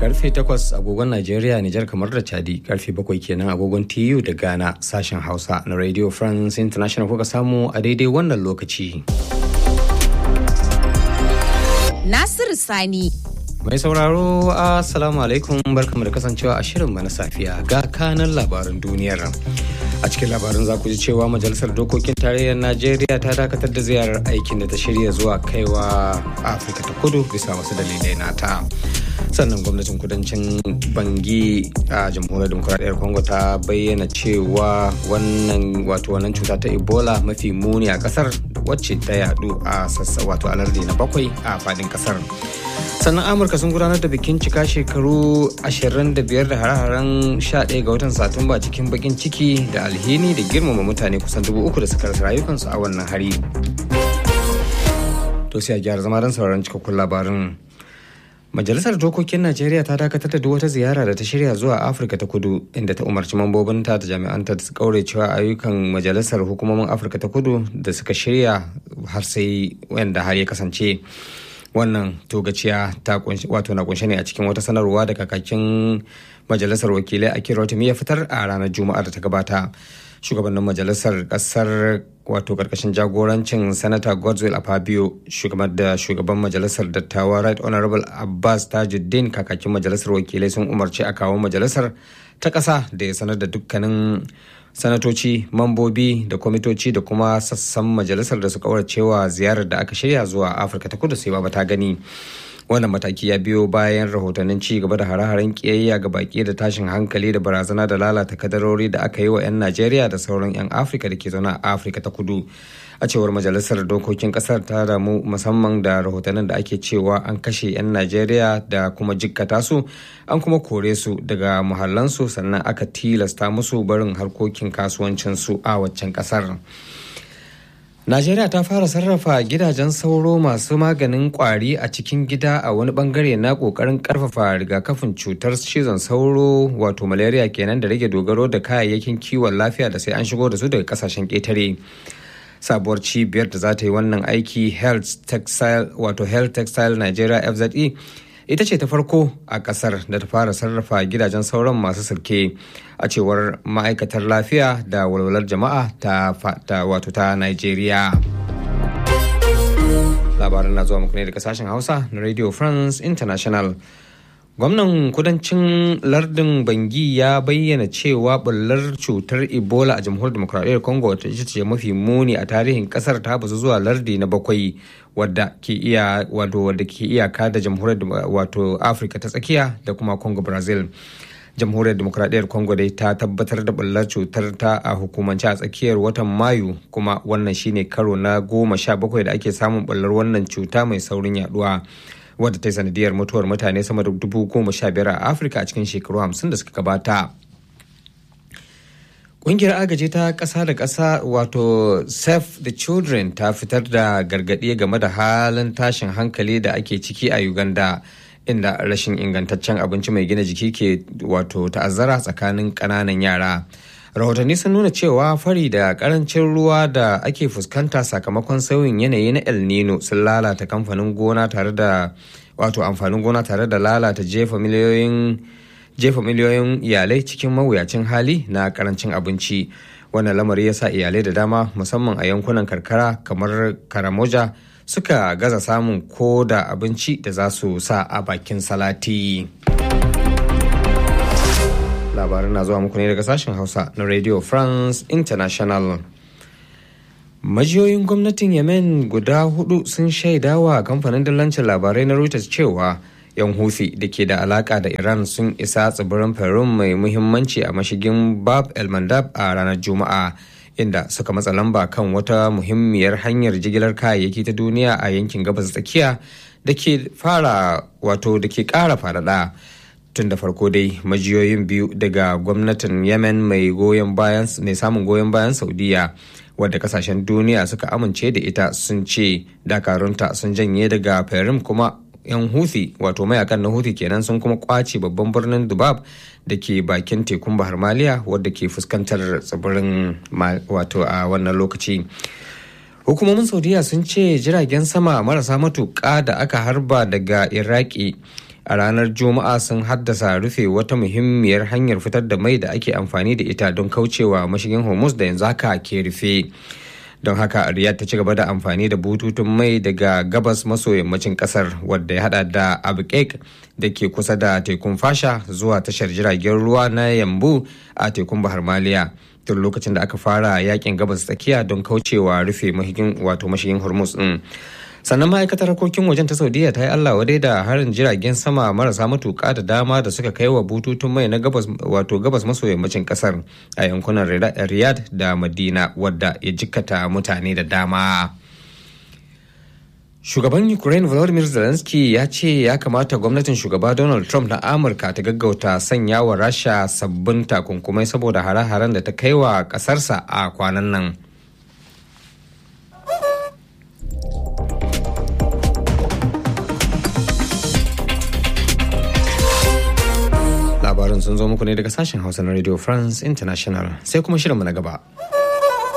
karfe 8 agogon Najeriya, Nijar kamar da Chadi, karfe 7 kenan agogon TU da Ghana sashen Hausa na Radio France International kuka samu a daidai wannan lokaci. Nasiru Sani. Mai sauraro, Assalamu alaikum barkamu da kasancewa a shirin na safiya ga kanan labaran duniyar. A cikin labarin za ku ji cewa Majalisar Dokokin Tarayyar Najeriya ta dakatar da ziyarar aikin da ta shirya zuwa kaiwa Afirka ta kudu bisa wasu dalilai nata. sannan gwamnatin kudancin bangi a jamhuriyar demokuraɗiyyar congo ta bayyana cewa wannan wato wannan cuta ta ebola mafi muni a kasar wacce ta yadu a sassa wato a lardi na bakwai a fadin kasar sannan amurka sun gudanar da bikin cika shekaru 25 da hare-haren 11 ga watan satumba cikin bakin ciki da alhini da girmama mutane kusan dubu uku da suka rasa rayukansu a wannan hari to sai a gyara zama don sauraron cikakkun labarin Majalisar Dokokin Najeriya ta dakatar da wata ziyara da ta shirya zuwa Afirka ta Kudu inda ta umarci mambobinta da jami'anta su kaure cewa ayyukan majalisar hukumomin Afirka ta Kudu da suka shirya har sai wanda har ya kasance wannan togaciya ta wato na kunshe ne a cikin wata sanarwa da kakakin majalisar wakilai a kirotimi ya fitar a ranar juma'a da ta gabata shugabannin majalisar kasar wato karkashin jagorancin sanata godswill afabio shugaban da shugaban majalisar dattawa right honorable abbas tajuddin kakakin majalisar wakilai sun umarci a kawo majalisar ta ƙasa da ya sanar da dukkanin sanatoci mambobi da kwamitoci da kuma sassan majalisar da su cewa ziyarar da aka shirya zuwa afirka ta kudu sai ba ta gani wannan mataki ya biyo bayan rahotannin ci gaba da hare-haren kiyayya ga baki da tashin hankali da barazana da lalata kadarori da aka yi wa 'yan najeriya da sauran 'yan afirka da ke zaune a afirka ta kudu a cewar majalisar dokokin kasar ta damu musamman da rahotannin da ake cewa an kashe 'yan najeriya da kuma jikkata su an kuma kore su daga muhallansu sannan aka tilasta musu barin harkokin kasuwancinsu a waccan kasar. Najeriya ta fara sarrafa gidajen sauro masu maganin kwari a cikin gida a wani bangare na kokarin karfafa rigakafin cutar cizon sauro wato malaria kenan da rage dogaro da kayayyakin kiwon lafiya da sai an shigo da su daga kasashen ƙetare. sabuwar cibiyar da za ta yi wannan aiki health textile wato health textile nigeria fze ita ce ta farko a kasar da ta fara sarrafa gidajen sauran masu sirke a cewar ma'aikatar lafiya da walwalar jama'a ta, wato ta nigeria labaran na zuwa muku ne daga sashen hausa na radio france international gwamnan kudancin lardin bangi ya bayyana cewa bullar cutar ebola a jamhuriyar demokuraɗiyyar congo wata ita ce mafi muni a tarihin kasar ta bazu zuwa lardi na bakwai wadda ke iya wato wadda ke iyaka da jamhuriyar wato afirka ta tsakiya da kuma congo brazil jamhuriyar demokuraɗiyyar congo dai ta tabbatar da bullar cutar ta a hukumance a tsakiyar watan mayu kuma wannan shine karo na goma sha bakwai da ake samun bullar wannan cuta mai saurin yaduwa wadda ta yi sanadiyar mutuwar mutane sama da dubu goma sha biyar a afirka a cikin shekaru hamsin da suka gabata Ƙungiyar agaji ta ƙasa da ƙasa wato Save the Children ta fitar da gargaɗi game da halin tashin hankali da ake ciki a Uganda inda rashin ingantaccen abinci mai gina jiki ke wato ta'azzara tsakanin ƙananan yara. rahotanni sun nuna cewa fari da karancin ruwa da ake fuskanta sakamakon sauyin yanayi na el nino sun lalata kamfanin gona tare da wato amfanin gona tare da lalata jefa miliyoyin jefa miliyoyin iyalai cikin mawuyacin hali na karancin abinci wannan lamari ya sa iyalai da dama musamman a yankunan karkara kamar karamoja suka gaza samun ko da abinci da za su sa a bakin salati. labaran na zuwa muku ne daga sashen hausa na radio france international majiyoyin gwamnatin yemen guda hudu sun shaidawa kamfanin dillancin labarai na reuters cewa yan hufi da ke da alaka da iran sun isa tsibirin peru mai muhimmanci a mashigin bab el mandab a ranar juma'a inda suka matsa lamba kan wata muhimmiyar hanyar jigilar kayayyaki ta duniya a yankin gabas tsakiya da ke fara wato da ke kara faɗaɗa tun da farko dai majiyoyin biyu daga gwamnatin yemen mai goyon bayan mai samun goyon bayan saudiya wadda kasashen duniya suka amince da ita sun ce dakarunta sun janye daga perim kuma yan huthi wato mayakan na huthi kenan sun kuma kwace babban birnin dubab da ke bakin tekun bahar maliya wadda ke fuskantar tsibirin wato a wannan lokaci hukumomin saudiya sun ce jiragen sama marasa matuƙa da aka harba daga iraki a ranar juma'a sun haddasa rufe wata muhimmiyar hanyar fitar da mai da ake amfani da ita don kaucewa mashigin hormuz da yanzu haka ke rufe don haka riyadh ta ci gaba da amfani da bututun mai daga gabas maso yammacin kasar wadda ya hada da abqaiq da ke kusa da tekun fasha zuwa tashar jiragen ruwa na yambu a tekun bahar maliya tun lokacin da aka fara yakin gabas tsakiya don kaucewa rufe mashigin wato mashigin hormuz din sannan ma'aikatar harkokin wajen ta saudiya ta yi allah wadai da harin jiragen sama marasa matuka da dama da suka kai wa bututun mai na gabas wato gabas maso yammacin kasar a yankunan riyadh da madina wadda ya jikkata mutane da dama shugaban ukraine volodymyr zelensky ya ce ya kamata gwamnatin shugaba donald trump na amurka ta gaggauta sanya wa rasha sabbin takunkumai saboda hare-haren da ta kai wa kasarsa a kwanan nan labarin sun zo muku ne daga sashen hausa na radio france international sai kuma shirinmu na gaba